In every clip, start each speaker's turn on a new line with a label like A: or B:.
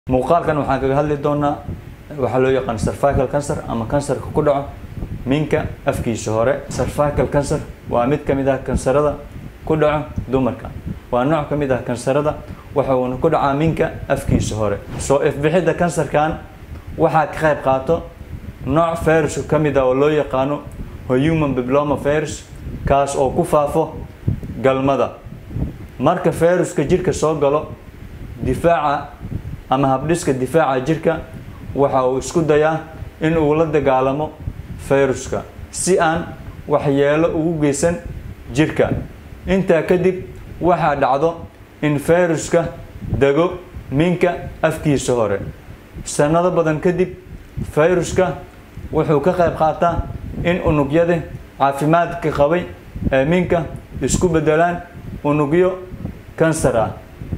A: muuqaalkan waxaan kaga hadli doonaa waxaa loo yaqaan cervical cancer ama kansarka ku dhaco minka afkiisa hore cervical cancer waa mid ka mid ah kansarada ku dhaco dumarka waa nooc ka mid ah kansarada waxuuna ku dhacaa minka afkiisa hore soo ifbixidda kansarkan waxaa ka qayb qaato nooc virus ka mid ah oo loo yaqaano human bibloma virus kaas oo ku faafo galmada marka viruska jirka soo galo difaaca ama habdhiska difaaca jirka waxa uu isku dayaa in uu la dagaalamo viruska si aan waxyeelo ugu geysan jirka intaa kadib waxaa dhacdo in viruska dego minka afkiisa hore sanado badan kadib viruska wuxuu ka qayb qaataa in unugyada caafimaadka qabay ee minka isku bedelaan unugyo kansar ah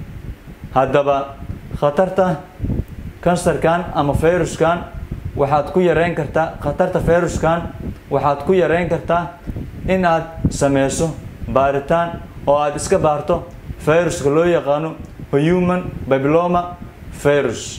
A: haddaba khatarta kansarkan ama viruskan waxaad ku yareyn kartaa khatarta viruskan waxaad ku yareyn kartaa in aad sameyso baaritaan oo aada iska baarto viruska loo yaqaano human bibloma virus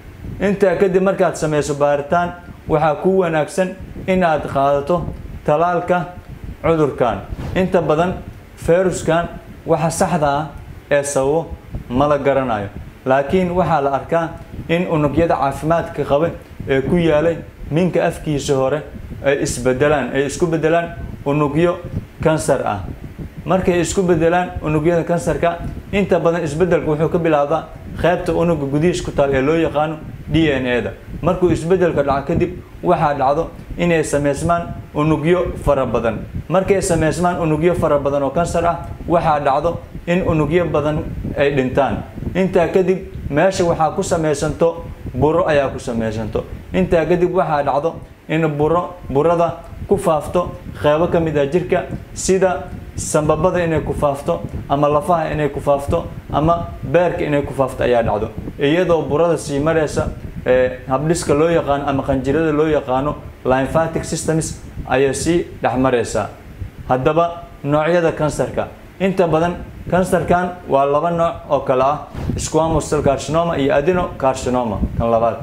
A: intaa kadib markaad sameyso baaritaan waxaa ku wanaagsan in aad qaadato talaalka cudurkan inta badan viruskan waxa saxda ah ee sababo ma la garanayo laakiin waxaa la arkaa in unugyada caafimaadka qaba ee ku yaalay minka afkiisa hore ay isbedelaan ay isku bedelaan unugyo kansar ah markay isku bedelaan unugyada kansarka inta badan isbedelka wuxuu ka bilaabdaa qaybta unuga gudihiis ku taal ee loo yaqaano d n a da markuu isbedelka dhaco kadib waxaa dhacdo inay sameysmaan unugyo fara badan markay sameysmaan unugyo fara badan oo kansar ah waxaa dhacdo in unugyo badan ay dhintaan intaa kadib meesha waxaa ku sameysanto buro ayaa ku sameysanto intaa kadib waxaa dhacdo in buro burada ku faafto qeybo ka mid ah jirka sida sambabada inay ku faafto ama lafaha inay ku faafto ama beerka inay ku faafto ayaa dhacdo iyadoo burada sii mareysa habdhiska loo yaqaano ama qanjirada loo yaqaano lymphatic systems ayay sii dhex mareysaa haddaba noocyada kansarka inta badan kansarkan waa laba nooc oo kale ah squamous cell carcinoma iyo adeno carcinoma kan labaad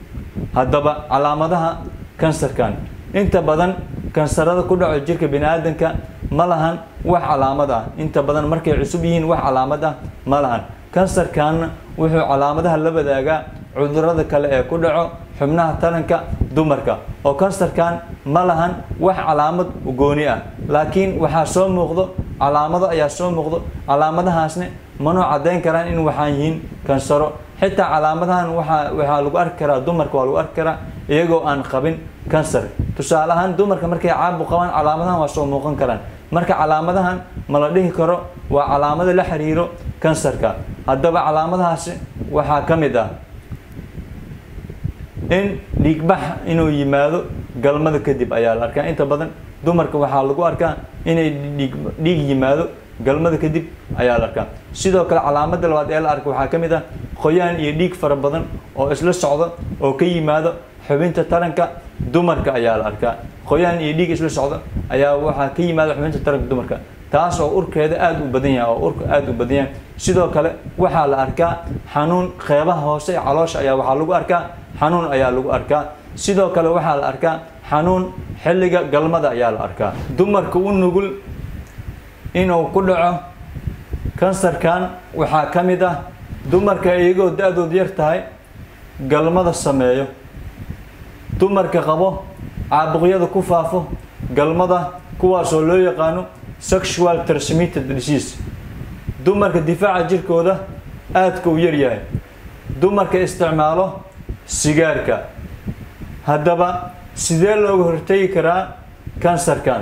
A: haddaba calaamadaha kansarkan inta badan kansarada ku dhaco jirka bini aadanka ma lahan wax calaamad ah inta badan markay cusub yihiin wax calaamad ah ma lahan kansarkanna wuxuu calaamadaha la wadaagaa cudurada kale ee ku dhaco xubnaha taranka dumarka oo kansarkan ma lahan wax calaamad gooni ah laakiin waxaa soo muuqdo calaamado ayaa soo muuqdo calaamadahaasne manoo caddayn karaan in waxaan yihiin kansaro xitaa calaamadahan waaa waxaa lagu arki karaa dumarka waa lagu arki karaa iyagoo aan qabin kansar tusaale ahaan dumarka markay caabu qabaan calaamadahan waa soo muuqan karaan marka calaamadahan ma la dhihi karo waa calaamado la xiriiro kansarka haddaba calaamadahaasi waxaa ka mid ah in dhiigbax inuu yimaado galmada kadib ayaa la arkaa inta badan dumarka waxaa lagu arkaa inay dhiig dhiig yimaado galmada kadib ayaa la arkaa sidoo kale calaamada labaad ee la arka waxaa ka mid ah qoyaan iyo dhiig fara badan oo isla socdo oo ka yimaado xubinta taranka dumarka ayaa la arkaa qoyaan iyo dhiig isla socdo ayaa waxaa ka yimaada xubinta taranka dumarka taas oo urkeeda aada u badan yahay oo urka aada u badan yahay sidoo kale waxaa la arkaa xanuun qeybaha hoose ee caloosha ayaa waxaa lagu arkaa xanuun ayaa lagu arkaa sidoo kale waxaa la arkaa xanuun xilliga galmada ayaa la arkaa dumarka u nugul inuu ku dhaco kansarkan waxaa ka mid ah dumarka iyagoo da-dood yar tahay galmada sameeyo dumarka qabo caabuqyada ku faafo galmada kuwaasoo loo yaqaano sexual transmitted disease dumarka difaaca jirkooda aadka u yaryahay dumarka isticmaalo sigaarka haddaba sidee looga hortegi karaa kansarkan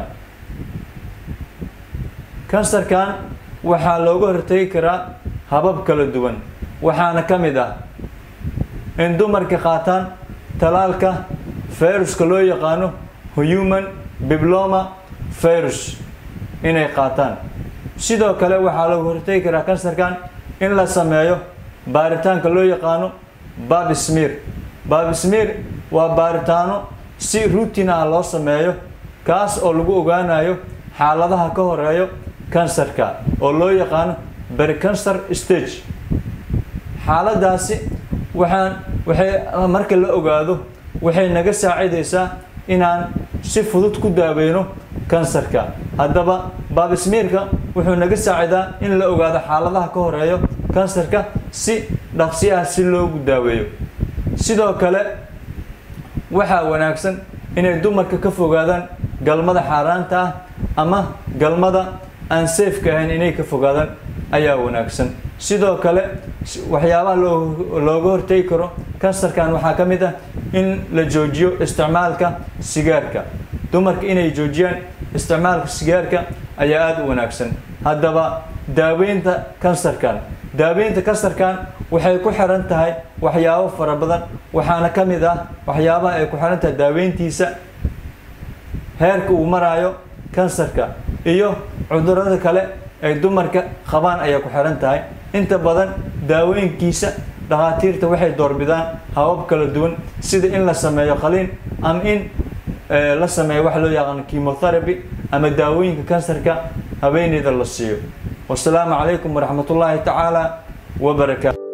A: kansarkan waxaa looga hortegi karaa habab kala duwan waxaana ka mid ah in dumarka qaataan talaalka viruska loo yaqaano human bibloma virus inay qaataan sidoo kale waxaa looga hortegi karaa kansarkan in la sameeyo baaritaanka loo yaqaano babismir babismir waa baaritaano si ruutin ah loo sameeyo kaas oo lagu ogaanayo xaaladaha ka horeeyo kansarka oo loo yaqaano bercancer stage xaaladaasi waxaan waxay marka la ogaado waxay naga saacidaysaa inaan si fudud ku daaweyno kansarka haddaba baabismiirka wuxuu naga saacidaa in la ogaado xaaladaha ka horeeyo kansarka si dhaqsi ah si loogu daaweeyo sidoo kale waxaa wanaagsan inay dumarka ka fogaadaan galmada xaaraanta ah ama galmada aan safeka ahayn inay ka fogaadaan ayaa wanaagsan sidoo kale waxyaabaha loo looga hortegi karo kansarkan waxaa ka mid ah in la joojiyo isticmaalka sigaarka dumarka inay joojiyaan isticmaalka sigaarka ayaa aada u wanaagsan haddaba daaweynta kansarkan daaweynta kansarkan waxay ku xiran tahay waxyaabo fara badan waxaana ka mid ah waxyaabaha ay ku xiran tahay daaweyntiisa heerka uu maraayo kansarka iyo cudurada kale ay dumarka qabaan ayay ku xiran tahay inta badan daawooyinkiisa dhakhaatiirta waxay doorbidaan habab kala duwan sida in la sameeyo qaliin ama in la sameeyo waxa loo yaqaano chemotherapy ama daawooyinka kansarka haweeneyda la siiyo wasalaamu calaykum waraxmat ullaahi tacaala wabarakaatu